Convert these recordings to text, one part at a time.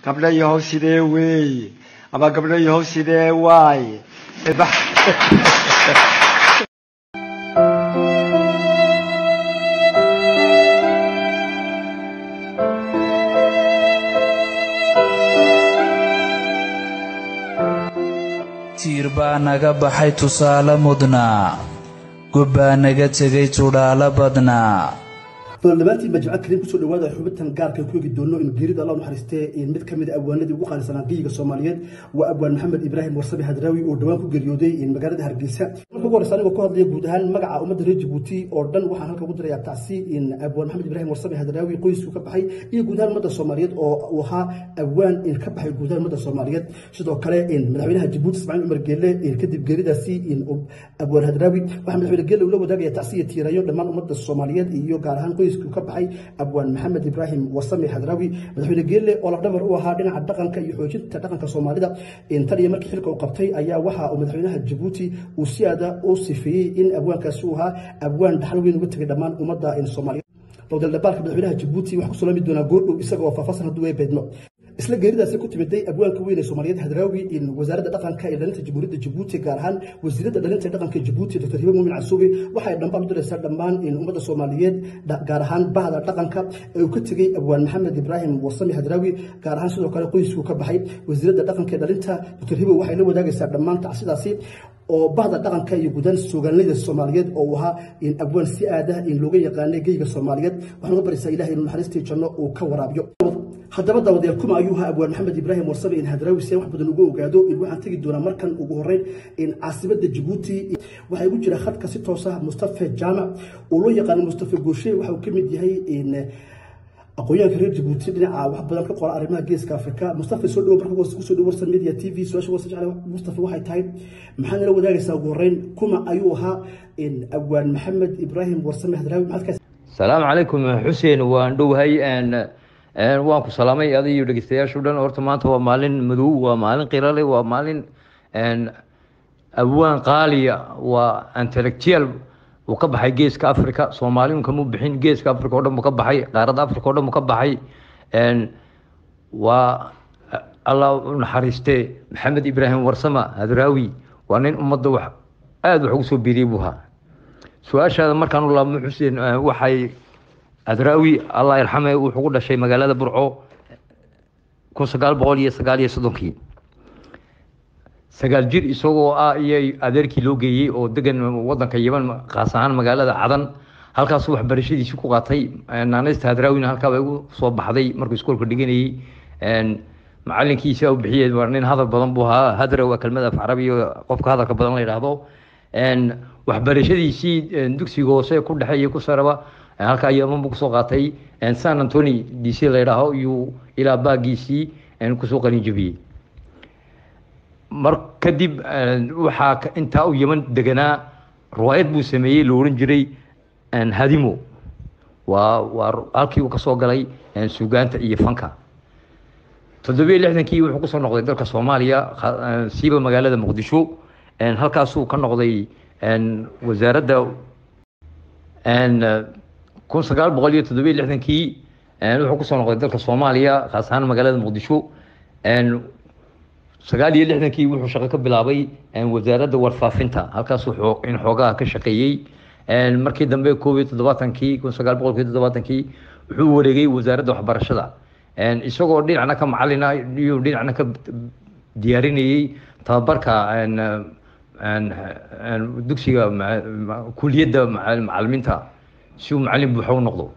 gabdhayahow sidee weeye ama gabdhayahow sidee waaye Ebax. tiir baa naga baxay tusaale mudnaa gob baa naga tegay tudhaalo badnaa dhammaantiin baa jimcad kariim kusoo dhawaada xubintan gaarka ku eegi doono in geerida allah naxariistee in mid ka mid a abwaanadii ugu qaalisanaa geyiga soomaaliyeed waa abwaan maxamed ibraahim warsabe hadraawi oo dhowaan ku geeriyooday magaalada hargeysa marka ugu horeysa anigoo ku hadlaya guud ahaan magaca ummadda reer jabuuti oo dhan waxaan halka ugu dirayaa tacsi in abwaan maxamed ibraahim warsabe hadraawi qoysku ka baxay iyo guud ahaan ummadda soomaaliyeed oo uu ahaa abwaan in ka baxay guud ahaan ummadda soomaaliyeed sidoo kale in madaxweynaha jabuuti ismaaciil cumar geelle in kadib geeridaasi in abwaan hadraawi waxaa madaxweyne geelle ula wadaagaya tacsi iyo tiirayo dhammaan ummadda soomaaliyeed iyo gaar ahaan qoysku ka baxay abwaan maxamed ibraahim wasame hadraawi madaxweyne geelle oo lafdhabar u ahaa dhinaca dhaqanka iyo xoojinta dhaqanka soomaalida tan iyo markii xilka uu qabtay ayaa waxa uu madaxweynaha jabuuti uu si aada u sifeeyey in abwaankaasi uu ahaa abwaan dhaxal weyn uga tegay dhammaan ummadda soomaaliyeed dowdaldhabaalka madaxweynaha jabuuti waxaa kusoo lami doonaa goordhow isaga oo faahfaahsan hadduu ee beedmo isla geeridaasi ku timiday abwaanka weyn ee soomaaliyeed hadraawi in wasaaradda dhaqanka ee dhalinta jamhuuriyadda jabuuti gaar ahaan wasiiradda dhalinta ee dhaqanka jabuuti dr hibe muumin casuubi waxay dhambaal u diraysaa dhammaan in ummadda soomaaliyeed gaar ahaan bahda dhaqanka ee uu ka tegey abwaan maxamed ibraahim wasami hadraawi gaar ahaan sidoo kale qoysku ka baxay wasiiradda dhaqanka ee dhalinta dr hibe waxay la wadaagaysaa dhammaan tacsidaasi oo bahda dhaqanka iyo guudaan suugaanleyda soomaaliyeed oo uu ahaa in abwaan si aada in looga yaqaanay geyga soomaaliyeed waxaan uga baraysaa ilahay inuu naxariistii janno uu ka waraabiyo haddaba daawadayaal kuma ayuu ahaa abwaan maxamed ibraahim warsabe in hadraawi si wax badan uga ogaado in waxaan tegi doonaa markan ugu horeyn in caasimada jabuuti waxaa igu jira khadka si toos ah mustafa jaamac oo loo yaqaano mustafa gooshe waxa uu ka mid yahay in aqoonyahanka reer jabuuti dhinaca wax badan ka qora arrimaha geeska afrika mustafa soo dhawo marka kusoo dhawo warsan media t v su-aasha wasa jecla mustafa waxay tahay maxaa nala wadaagaysaa ugu horeyn kuma ayuu ahaa in abwaan maxamed ibraahim warsame hadraawi maxaad ka salaamu calaykum xuseen waan dhowahay waan ku salaamay adi iyo dhegeystayaashu dhan horta maanta waa maalin madow waa maalin qirale waa maalin abwaan qaaliya waa intellectual uu ka baxay geeska africa soomaaliun kama bixin geeska africa o dhan buu ka baxay qaaradda africa o dhan buu ka baxay waa allah u naxariiste maxamed ibraahim warsama hadraawi waa nin ummadda wax aada wax ugu soo biiriyey buu ahaa su-aashaada markaan u laabmo xuseen waxay hadraawi allah yarxame wuxuu ku dhashay magaalada burco kun sagaal boqol iyo sagaal iyo soddonkii sagaal jir isagoo ah iyo adeerkii loo geeyey oo degan wadanka yeman kaas ahaan magaalada cadan halkaasuu waxbarashadiisii ku qaatay naanaysta hadraawina halkaaba ugu soo baxday markuu iskoolka dhiganayey macalinkiisa u bixiyey waa nin hadal badan buu ahaa hadra waa kelmad af carabiya qofka hadalka badan la yidhaahdo waxbarashadiisii dugsiga hoose ku dhexe iyo ku saraba halkaa yeman buu kusoo qaatay san antony d c la yidhaaho iyuu ilaa baagiisii kusoo qalin jebiyey mar kadib waxaa intaa u yeman deganaa riwaayad buu sameeyey la ohan jiray hadimo waa waa halkii uu kasoo galay suugaanta iyo fanka toddobiyo lixdankii wuxuu kusoo noqday dalka soomaaliya siiba magaalada muqdisho halkaasuu ka noqday wasaaradda kun sagaal boqol iyo toddobiyo lixdankii wuxuu kusoo noqday dalka soomaaliya khaas ahaan magaalada muqdisho sagaal iyo lixdankii wuxuu shaqo ka bilaabay wasaaradda warfaafinta halkaasuu in xoogaha ka shaqeeyey markii dambe koob iyo toddobaatankii kun sagaal boqol iyo toddobaatankii wuxuu wareegay wasaaradda waxbarashada isagoo dhinacna ka macalina iyo dhinacna ka diyaarinayey tababarka dugsiga kuliyadda macalimiinta si uu macalin buuxa u noqdo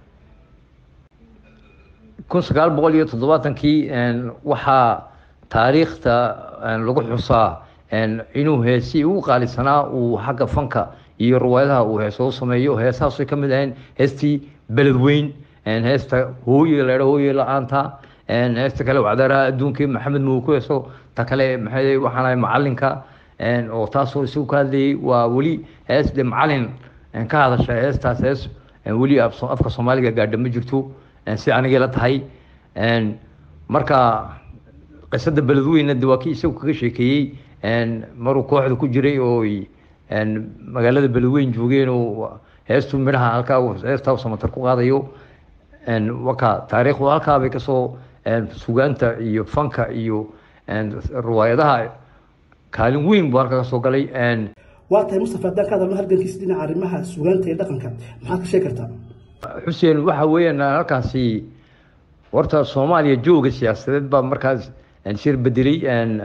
kun sagaal boqol iyo toddobaatankii waxaa taariikhta lagu xusaa inuu heesi ugu qaalisanaa uu xagga fanka iyo riwaayadaha uu heeso u sameeyo heesahaasay ka mid ahayn heestii beledweyn heesta hooye la hooye la-aanta heesta kale wacdaaraha adduunkii maxamed muu ku heeso ta kale maxay waxaan ahay macalinka oo taasoo isagu ka hadlayay waa weli hees de macalin ka hadasha heestaas hees weli afka soomaaliga gaadha ma jirto si anigay la tahay marka qisada beledweyna de waa kii isagu kaga sheekeeyey maruu kooxda ku jiray oo magaalada beledweyn joogeen oo heestu midhaha halkaa heestaa samatar ku qaadayo waka taariikhdu halkaa bay kasoo sugaanta iyo fanka iyo riwaayadaha kaalin weyn buu halka ka soo galay waa tahay mustafa haddaan ka hadalno halgankiisa dhinaca arrimaha sugaanta iyo dhaqanka maxaad ka sheegi kartaa xuseen waxa weeyaan halkaasi horta soomaaliya jooga siyaasadeed baa markaas shir bedelay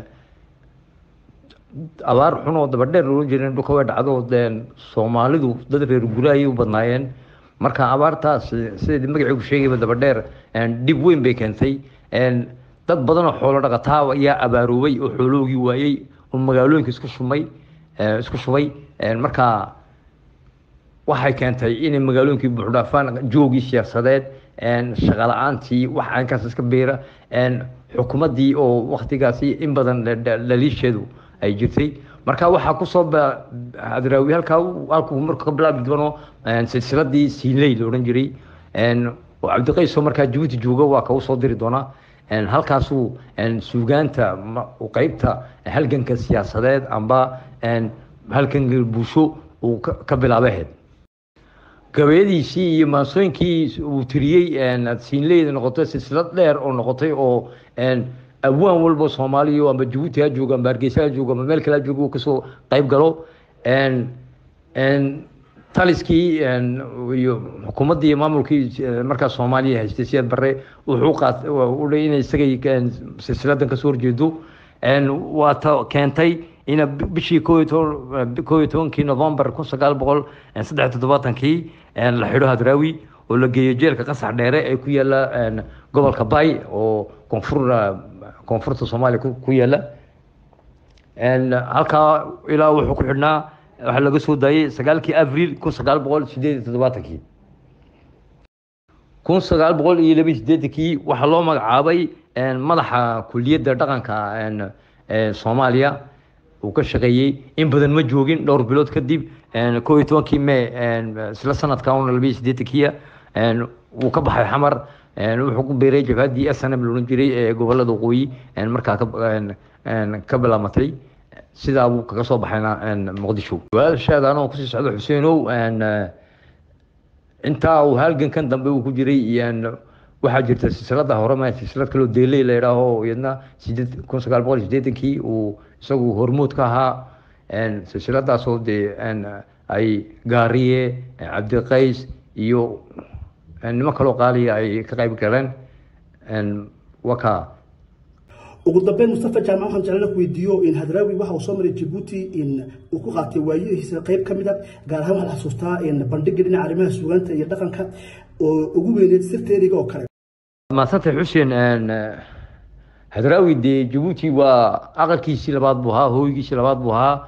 abaar xun oo dabadheer loolan jirin dhulka way dhacdo soomaalidu dad reer guraayay u badnaayeen marka abaartaas sidii magaciigu sheegayba dabadheer dhib weyn bay keentay dad badan oo xoolo dhaqataa ayaa abaaroobay oo xooloogii waayey oo magaalooyinka isku shumay isku shubay marka waxay keentay inay magaalooyinkii buuxdhaafaan joogii siyaasadeed shaqa la-aantii wax aankaas iska beera xukuumaddii oo waktigaasi in badan dhaliisheedu ay jirtay marka waxaa kusoo hadraawi halkaa halkuu marka ka bilaabi doono silsiladii siinley la odhan jiray oo cabdiqaysoo markaa jabuuti jooga waa kau soo diri doonaa halkaasuu suugaanta qeybta halganka siyaasadeed amba halganka bulsho uu ka bilaabaheed gabayadiisii iyo maansooyinkii uu tiriyey siinleyda noqotay silsilad dheer oo noqotay oo abwaan walba soomaaliya amba jabuuti ha joogo amba hargeysa ha joogo amba meel kale ha joogo uu kasoo qayb galo taliskii iyo xukuumaddii iyo maamulkii markaa soomaaliya haystay siyaad barre wuxuu qaat udhay inay isagay silsiladan kasoo horjeedo waa ta keentay ina bishii koo iyo toban koo iyo tobankii novembar kun sagaal boqol saddex toddobaatankii la xidho hadraawi oo la geeyo jeelka qasax dheere ee ku yaala gobolka bay oo koonfur koonfurta soomaaliya ku yaala halkaa ilaa wuxuu ku xidhnaa waxaa laga soo daayey sagaalkii avril kun sagaal boqol sideed iyo toddobaatankii kun sagaal boqol iyo laba iyo sideetankii waxaa loo magacaabay madaxa kuliyadda dhaqanka soomaaliya uu ka shaqeeyey in badan ma joogin dhowr bilood kadib koo iyo tobankii may isla sanadka una laba iyo sideetankiya wuu ka baxay xamar wuxuu ku beeray jabhaddii s n m loodhan jiray ee gobolada waqooyi markaa ka bilaamatay sidaa buu kaga soo baxayna muqdisho su-aashaada anoo kusii socdo xuseenow intaa uu halgankan dambe uu ku jiray waxaa jirta silsilada horema silsilad kaloo deeley la idhaaho iyadna sideed kun sagaal boqol iyo sideetankii uu isagu hormuud ka ahaa silsiladaasoo dee ay gaariye cabdiqays iyo nimo kaloo qaaliya ay ka qayb galeen waka ugu dambeyn mustafa jaamac waxaan jeclaan ku weydiiyo in hadraawi waxa uu soo maray jabuuti in uu ku qaatay waayihiisa qayb ka mid a gaar ahaan waxaad xasuustaa in bandhiga dhinaca arrimaha suugaanta iyo dhaqanka oo ugu weyneed sirteeriga oo kale maasanta xuseen hadraawi dee jabuuti waa aqalkiisii labaad buu ahaa hooygiisii labaad buu ahaa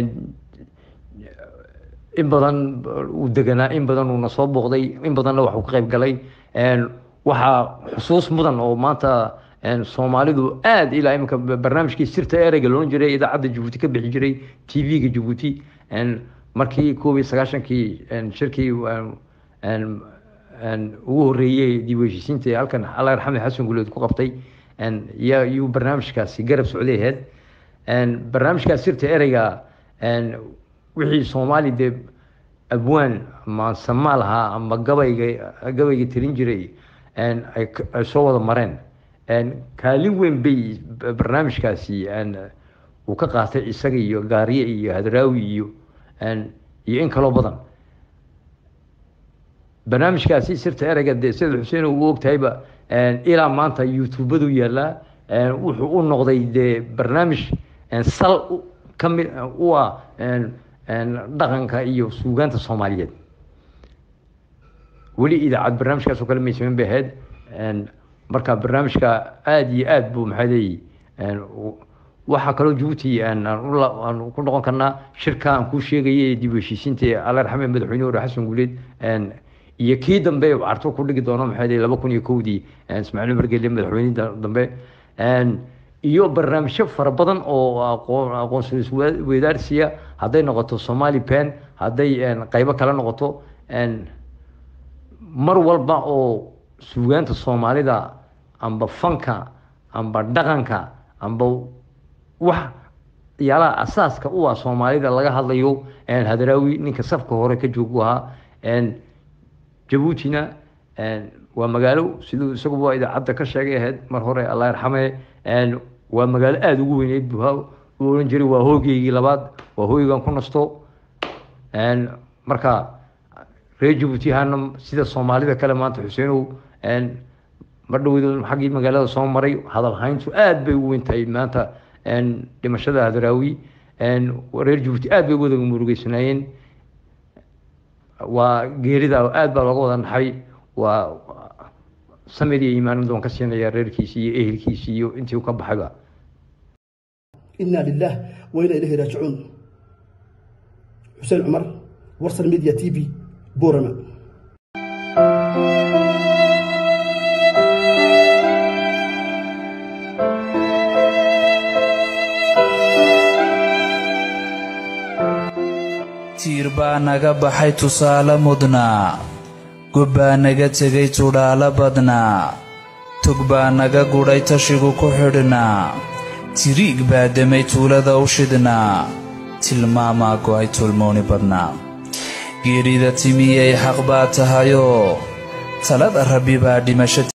in badan uu deganaa in badan uuna soo booqday in badanna waxuu ka qayb galay waxaa xusuus mudan oo maanta soomaalidu aada ilaa iminka barnaamijkii sirta ereyga loodhan jiray idaacadda jabuuti ka bixi jiray t v-ga jabuuti markii koob iyo sagaashankii shirkii ugu horeeyey dib u heshiisiinta ee halkan allah yarxame xasan guleed ku qabtay yaa yuu barnaamijkaasi garab socday ahayd barnaamijkaas sirta ereyga wixii soomaali dee abwaan maansama lahaa ama gabayga gabayga tirin jiray ay soo wada mareen kaalin weyn bay barnaamijkaasi uu ka qaatay isaga iyo gaariye iyo hadraawi iyo iyo in kaloo badan barnaamijkaasi sirta ereyga dee sida xuseen uu ogtahayba ilaa maanta youtubadu yaalaa wuxuu u noqday dee barnaamij sal kamid u ah dhaqanka iyo suugaanta soomaaliyeed weli idaacad barnaamijkaasoo kale may samayn bay ahayd marka barnaamijka aada iyo aada buu maxaa leeyi waxaa kaloo jabuuti aan ku noqon karnaa shirka aan kuu sheegayay dib u heshiisiinta ee alla raxme madaxweyne hore xasan guuleed iyo kii dambe carto ku dhigi doono maxaa leeyi laba kun iyo kowdii ismaaciil umar gelle madaxweynihii dambe iyo barnaamijyo fara badan oo aqoonsi weydaarsiya hadday noqoto somali pen hadday qaybo kale noqoto mar walba oo suugaanta soomaalida amba fanka amba dhaqanka amba wax yaalaha asaaska u ah soomaalida laga hadlayo hadraawi ninka safka hore ka joogu ahaa jabuutina waa magaalo siduu isaguba idaacadda ka sheegay ahayd mar hore allah yarxame waa magaalo aada ugu weyneyd buu u oran jiray waa hoogeygii labaad waa hooygan ku nasto marka reer jabuuti ahaana sida soomaalida kale maanta xuseenow mar dhowd xaggii magaalada soo maray hadal hayntu aad bay u weyn tahay maanta dhimashada hadraawi reer jabuuti aad bay wada murugeysanaayeen waa geerida aad baa looga wada naxay waa samir iyo iimaan doon ka siinaya reerkiisi iyo ehelkiisi iyo intii u ka baxayba inaa lilah wa inaa ilahi raajicuun xuseen cumar warsan media t v boorama tiir baa naga baxay tusaale mudnaa gob baa naga tegay tudhaalo badnaa tog baa naga gudhay tashigu ku xidhnaa tiriig baa demay tuulada u shidhnaa tilmaamaa go'ay tulmooni badnaa geerida timiyay xaq baa tahayoo talada rabbi baa dhimasho